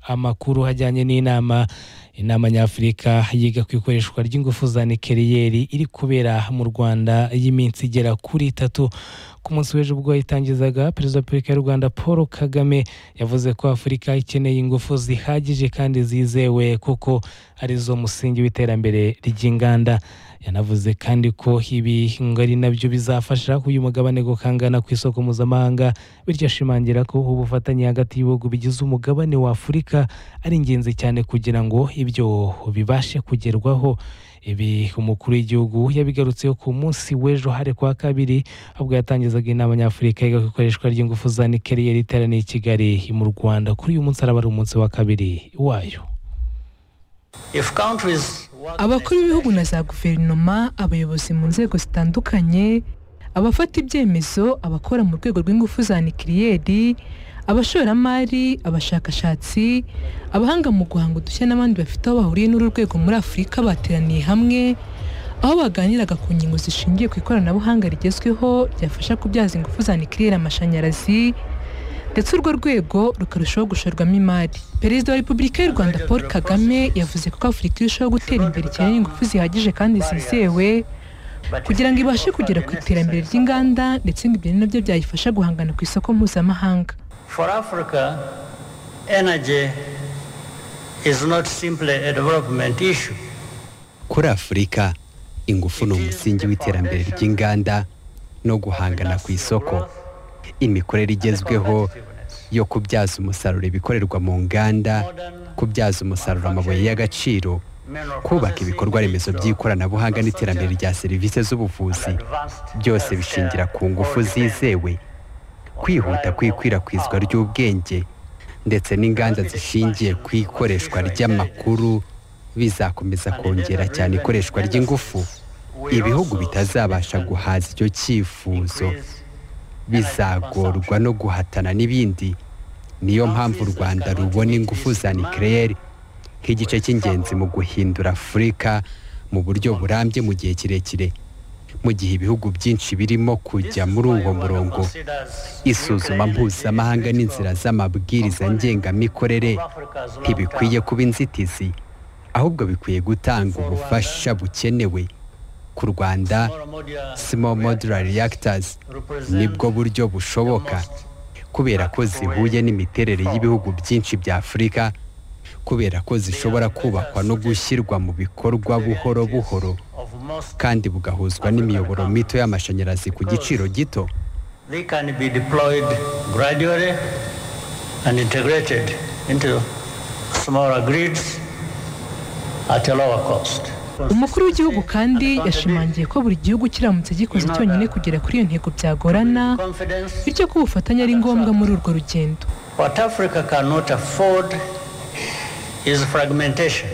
amakuru ajyanye n'inama inama nyafurika yiga ku ikoreshwa ry'ingufu za nikeliyeri iri kubera mu rwanda y'iminsi igera kuri itatu ku munsi w'ejo ubwo yayitangizaga perezida wa repubulika y'u rwanda paul kagame yavuze ko afurika ikeneye ingufu zihagije kandi zizewe kuko arizo musingi w'iterambere ry'inganda yanavuze kandi ko ibi ngo ari nabyo bizafasha uyu mugabane gukangana ku isoko mpuzamahanga bityo ashimangira ko ubufatanye hagati y'ibihugu bigize umugabane wa afurika ari ingenzi cyane kugira ngo ibyo bibashe kugerwaho ibi umukuru w'igihugu yabigarutseho ku munsi w'ejo hari kwa kabiri ubwo yatangizaga inama nyafurika yiga ku ikoreshwa ry'ingufu za nikeliyeri iteraniye i kigali mu rwanda kuri uyu munsi araba ari umunsi wa kabiri wayo abakuru b'ibihugu na za guverinoma abayobozi mu nzego zitandukanye abafata ibyemezo abakora mu rwego rw'ingufu za nikiriyeri abashoramari abashakashatsi abahanga mu guhanga udushya n'abandi bafite aho bahuriye n'uru rwego muri afurika bateraniye hamwe aho baganiraga ku ngingo zishingiye ku ikoranabuhanga rigezweho ryafasha kubyaza ingufu za nikiriyeri amashanyarazi ndetse urwo rwego rukarushaho gushorwamo imari perezida wa repubulika y'u rwanda paul kagame yavuze ko afurika irushaho gutera imbere ikeneye ingufu zihagije kandi zizewe kugira ngo ibashe kugera ku iterambere ry'inganda ndetse ngo ibyo ni nabyo byayifasha guhangana ku isoko mpuzamahanga For Africa, energy is not simply a development issue. kuri afurika ingufu ni umusingi w'iterambere ry'inganda no guhangana ku isoko imikorere igezweho yo kubyaza umusaruro ibikorerwa mu nganda kubyaza umusaruro amabuye y'agaciro kubaka ibikorwa remezo by'ikoranabuhanga n'iterambere rya serivisi z'ubuvuzi byose bishingira ku ngufu zizewe kwihuta kw'ikwirakwizwa ry'ubwenge ndetse n'inganda zishingiye ku ikoreshwa ry'amakuru bizakomeza kongera cyane ikoreshwa ry'ingufu ibihugu bitazabasha guhaza icyo cyifuzo bizagorwa no guhatana n'ibindi niyo mpamvu u rwanda rubona ingufu za nikirere nk'igice cy'ingenzi mu guhindura afurika mu buryo burambye mu gihe kirekire mu gihe ibihugu byinshi birimo kujya muri uwo murongo isuzuma mpuzamahanga n'inzira z'amabwiriza ngengamikorere ntibikwiye kuba inzitizi ahubwo bikwiye gutanga ubufasha bukenewe ku rwanda small modular reactors nibwo buryo bushoboka kubera ko zihuye n'imiterere y'ibihugu byinshi bya afurika kubera ko zishobora kubakwa no gushyirwa mu bikorwa buhoro buhoro kandi bugahuzwa n'imiyoboro mito y'amashanyarazi ku giciro gito They can be deployed gradually and integrated into smaller grids at a lower cost. umukuru w'igihugu kandi yashimangiye ko buri gihugu kiramutse gikoze cyonyine kugera kuri iyo ntego byagorana bityo ko ubufatanye ari ngombwa muri urwo rugendo What Africa cannot afford is fragmentation.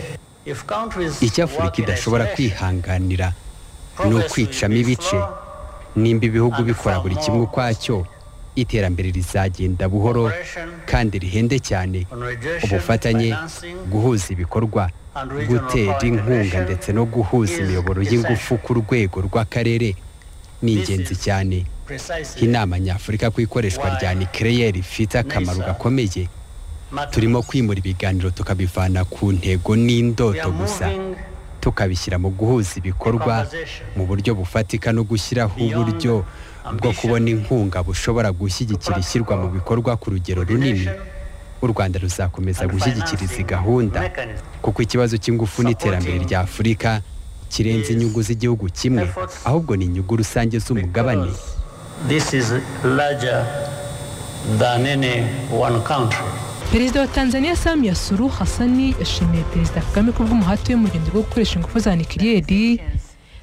If countries icyo afurika idashobora kwihanganira ni ukwicamo ibice nimba ibihugu bikora buri kimwe ukwacyo iterambere rizagenda buhoro kandi rihende cyane ubufatanye guhuza ibikorwa gutera inkunga ndetse no guhuza imiyoboro y'ingufu ku rwego rw'akarere ni ingenzi cyane inama nyafurika ku ikoreshwa rya nikireyeri ifite akamaro gakomeye turimo kwimura ibiganiro tukabivana ku ntego n'indoto gusa tukabishyira mu guhuza ibikorwa mu buryo bufatika no gushyiraho uburyo bwo kubona inkunga bushobora gushyigikira ishyirwa mu bikorwa ku rugero runini u rwanda ruzakomeza gushyigikira izi gahunda kuko ikibazo cy'ingufu n'iterambere rya afurika kirenze inyungu z'igihugu kimwe ahubwo ni inyungu rusange z'umugabane This is larger than any one country. perezida wa tanzania samia suru hasani yashimiye perezida kagame ku bw'umuhate we mu rugendo rwo gukoresha ingufu za nikiriyeri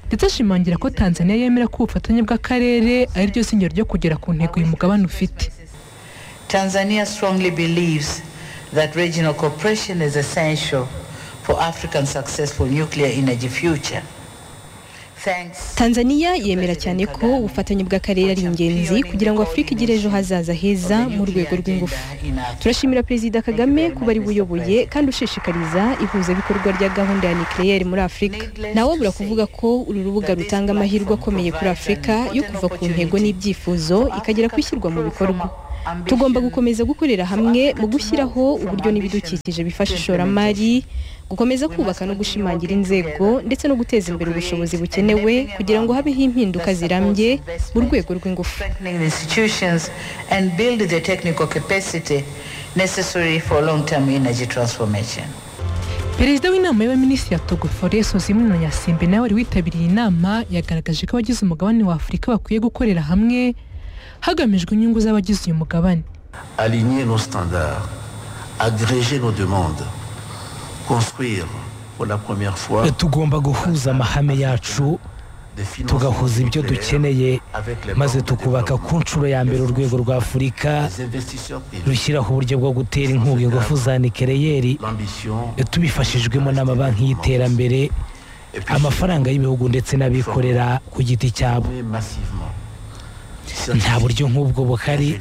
ndetse ashimangira ko tanzania yemera ko ubufatanye bw'akarere ari ryo singiro ryo kugera ku ntego uyu mugabane ufite Tanzania strongly believes that regional cooperation is essential for African successful nuclear energy future. Thanks. tanzania yemera cyane ko ubufatanye bw'akarere ari ingenzi kugira ngo afurika igire ejo hazaza heza mu rwego rw'ingufu turashimira perezida kagame kuba ari buyoboye kandi ushishikariza ihuzabikorwa rya gahunda ya nikireyeri muri afurika nawe abura kuvuga ko uru rubuga rutanga amahirwe akomeye kuri afurika yo kuva ku ntego n'ibyifuzo ikagera ku ishyirwa mu bikorwa tugomba gukomeza gukorera hamwe mu gushyiraho uburyo n'ibidukikije bifasha ishoramari gukomeza kubaka no gushimangira inzego ndetse no guteza imbere ubushobozi bukenewe kugira ngo habeho impinduka zirambye mu rwego rw'ingufu perezida w'inama y'abaminisitiri ya togo foreso zimwe na nyasimbe nawe wari witabiriye inama yagaragaje ko abagize umugabane wa afurika bakwiye gukorera hamwe hagamijwe inyungu z'abagize uyu mugabane aligner nos standards agréger nos demandes construire pour la première fois tugomba guhuza amahame yacu tugahuza ibyo dukeneye maze tukubaka ku nshuro ya mbere urwego rwa afurika rushyiraho uburyo bwo gutera inkunga ingufu za nikereyeri tubifashijwemo n'amabanki y'iterambere amafaranga y'ibihugu ndetse n'abikorera ku giti cyabo nta buryo nk'ubwo buhari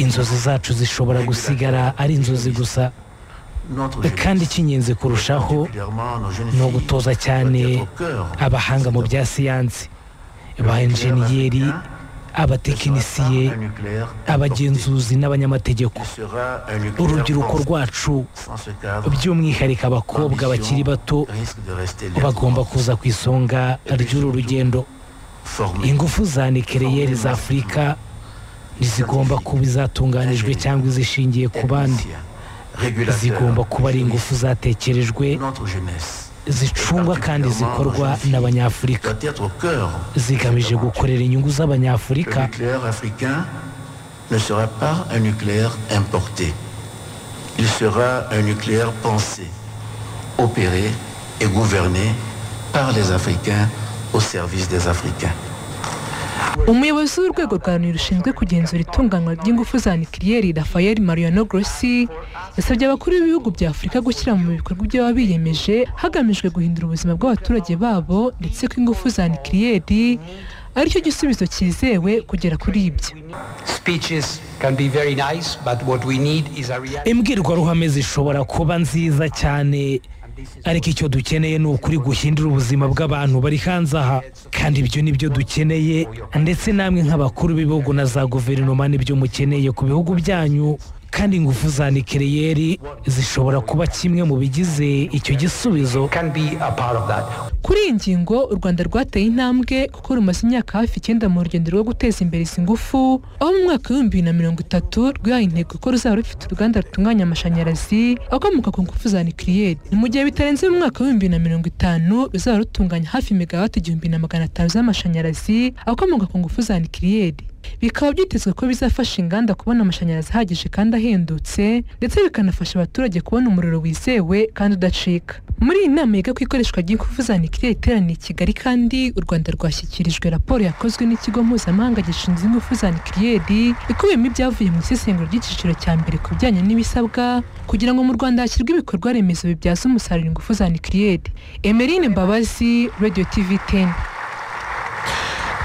inzozi zacu zishobora gusigara ari inzozi gusa kandi icy'ingenzi kurushaho ni ugutoza cyane abahanga mu bya siyansi ba enjeniyeri abatekinisiye abagenzuzi n'abanyamategeko urubyiruko rwacu by'umwihariko abakobwa bakiri bato bagomba kuza ku isonga ry'uru rugendo ingufu za nikereyeri za afurika ntizigomba kuba izatunganijwe cyangwa izishingiye ku bandi zigomba kuba ari ingufu zatekerejwe zicungwa kandi zikorwa n'abanyafurika zigamije gukorera inyungu z'abanyafurika Il sera un nucléaire pensé, opéré et gouverné par les Africains au service des Africains. umuyobozi w'urwego rwa loni rushinzwe kugenzura itunganywa ry'ingufu za nikiriyeri rafael mariano grossi yasabye abakuru b'ibihugu bya afurika gushyira mu bikorwa ibyo baba biyemeje hagamijwe guhindura ubuzima bw'abaturage babo ndetse ko ingufu za nikiriyeri aricyo gisubizo cyizewe kugera kuri ibyo imbwirwaruhame zishobora kuba nziza cyane ariko icyo dukeneye ni ukuri guhindura ubuzima bw'abantu bari hanze aha kandi ibyo ni byo dukeneye ndetse namwe nk'abakuru b'ibihugu na za guverinoma nibyo mukeneye ku bihugu byanyu kandi ingufu za nikereyeri zishobora kuba kimwe mu bigize icyo gisubizo kuri iyi ngingo u rwanda rwateye intambwe kuko rumaze imyaka hafi icyenda mu rugendo rwo guteza imbere izi ngufu aho mu mwaka w'ibihumbi bibiri na mirongo itatu rwihaye intego ko ruzaba rufite uruganda rutunganya amashanyarazi akomoka ku ngufu za nikereyeri ni mu gihe bitarenze mu mwaka w'ibihumbi bibiri na mirongo itanu ruzaba rutunganya hafi megawati igihumbi na magana atanu z'amashanyarazi akomoka ku ngufu za nikereyeri bikaba byitezwe ko bizafasha inganda kubona amashanyarazi ahagije kandi ahendutse ndetse bikanafasha abaturage kubona umuriro wizewe kandi udacika muri iyi nama yiga ku ikoreshwa ry'ingufu za nikirere iteraniye i kigali kandi u rwanda rwashyikirijwe raporo yakozwe n'ikigo mpuzamahanga gishinzwe ingufu za nikirere ikubiyemo ibyavuye mu isesengura ry'icyiciro cya mbere ku bijyanye n'ibisabwa kugira ngo mu rwanda hashyirwe ibikorwa remezo bibyaza umusaruro ingufu za nikirere emerine mbabazi radio tv teni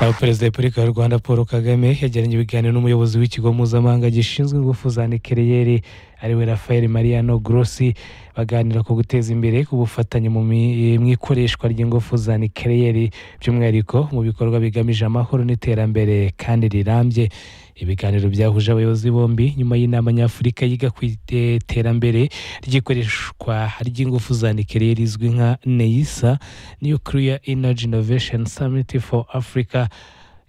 aho perezida wa repubulika y'u rwanda paul kagame yagiranye ibiganiro n'umuyobozi w'ikigo mpuzamahanga gishinzwe ingufu za nikereyeri ariwe rafael mariano grossi baganira ku guteza imbere ubufatanye mu ikoreshwa ry'ingufu za nikereyeri by'umwihariko mu bikorwa bigamije amahoro n'iterambere kandi rirambye ibiganiro byahuje abayobozi bombi nyuma y'inama nyafurika yiga ku iterambere ry'ikoreshwa ry'ingufu za nikereyeri izwi nka neyisa nuclear energy innovation summit for africa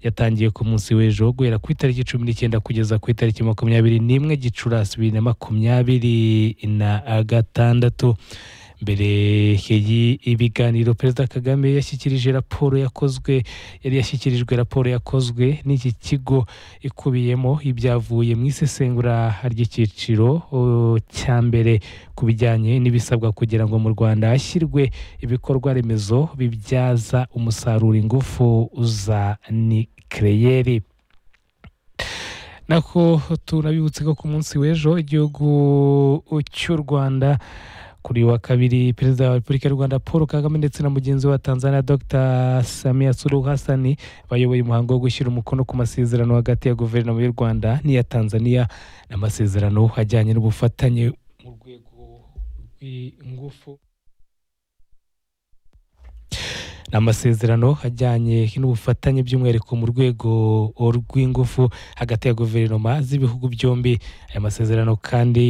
yatangiye ku munsi w'ejo guhera ku itariki cumi n'icyenda kugeza ku itariki makumyabiri n'imwe gicurasi bibiri na makumyabiri na gatandatu mbere y'ibiganiro perezida kagame yashyikirije raporo yakozwe yari yashyikirijwe raporo yakozwe n'iki kigo ikubiyemo ibyavuye mu isesengura ry'icyiciro cya mbere ku bijyanye n'ibisabwa kugira ngo mu rwanda hashyirwe ibikorwa remezo bibyaza umusaruro ingufu za nikereyeri nako turabibutse ko ku munsi w'ejo igihugu cy'u rwanda kuri wa kabiri perezida wa repubulika y'u rwanda paul kagame ndetse na mugenzi we tanzania dr samia suluhu hasani bayoboye umuhango wo gushyira umukono ku masezerano hagati ya guverinoma y'u rwanda n'iya tanzania n'amasezerano ajyanye n'ubufatanye mu rwego rw'ingufu ni amasezerano ajyanye n'ubufatanye by'umwihariko mu rwego rw'ingufu hagati ya guverinoma z'ibihugu byombi aya masezerano kandi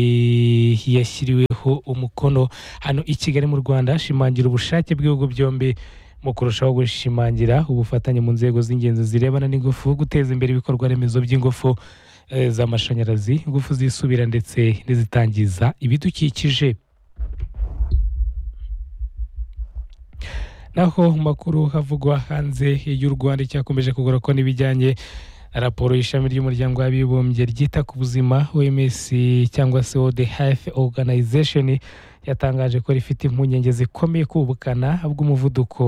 yashyiriweho umukono hano i kigali mu rwanda ashimangira ubushake bw'ibihugu byombi mu kurushaho gushimangira ubufatanye mu nzego z'ingenzi zirebana n'ingufu guteza imbere ibikorwa remezo by'ingufu eh, z'amashanyarazi ingufu zisubira ndetse n'izitangiza ibidukikije naho mu makuru havugwa hanze y'u rwanda icyakomeje kugura ko n'ibijyanye na raporo y'ishami ry'umuryango w'abibumbye ryita ku buzima oms cyangwa se world health organization yatangaje ko rifite impungenge zikomeye ku bukana bw'umuvuduko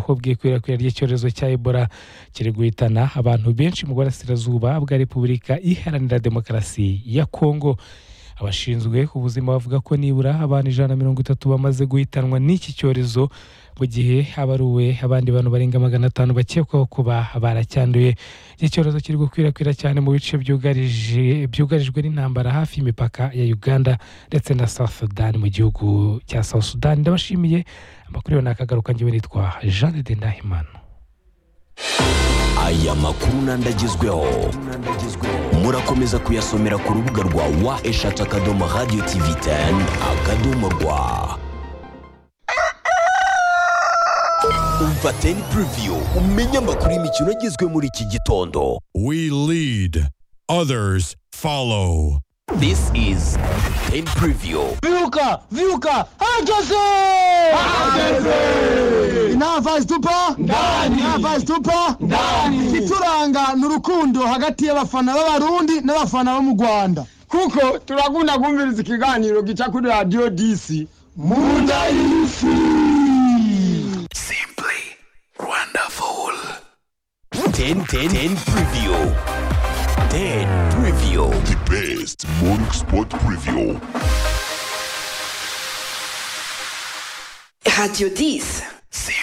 bw'ikwirakwira ry'icyorezo cya ebola kiri guhitana abantu benshi mu burasirazuba bwa repubulika iharanira demokarasi ya kongo abashinzwe ubuzima bavuga ko nibura abantu ijana na mirongo itatu bamaze guhitanwa n'iki cyorezo mu gihe abaruwe abandi bantu barenga magana atanu bakekwaho kuba baracyanduye iki cyorezo kiri gukwirakwira cyane mu bice byugarije byugarijwe n'intambara hafi y'imipaka ya uganda ndetse na south sudan mu gihugu cya south sudan ndabashimiye amakuru yo ni akagaruka njyewe nitwa jean de ndahimana aya makuru n'andagezweho murakomeza kuyasomera ku rubuga rwa wa eshatu akadomo radiyo tivi teni akadomo rwa umva teni puriviyu umenye amakuru y'imikino agezwe muri iki gitondo We lead, others follow. this is teni puriviyu Viuka! Viuka! Hageze! Navazi tupa? Ndani! Navazi tupa? Ndani! Ituranga ni urukundo hagati y'abafana b'abarundi n'abafana bo mu Rwanda. Kuko turakunda kumviriza ikiganiro gica kuri Radio DC. Munda y'isi! simply wonderful 10 10 10 preview 10 preview the best morning sport preview Radio 10. simply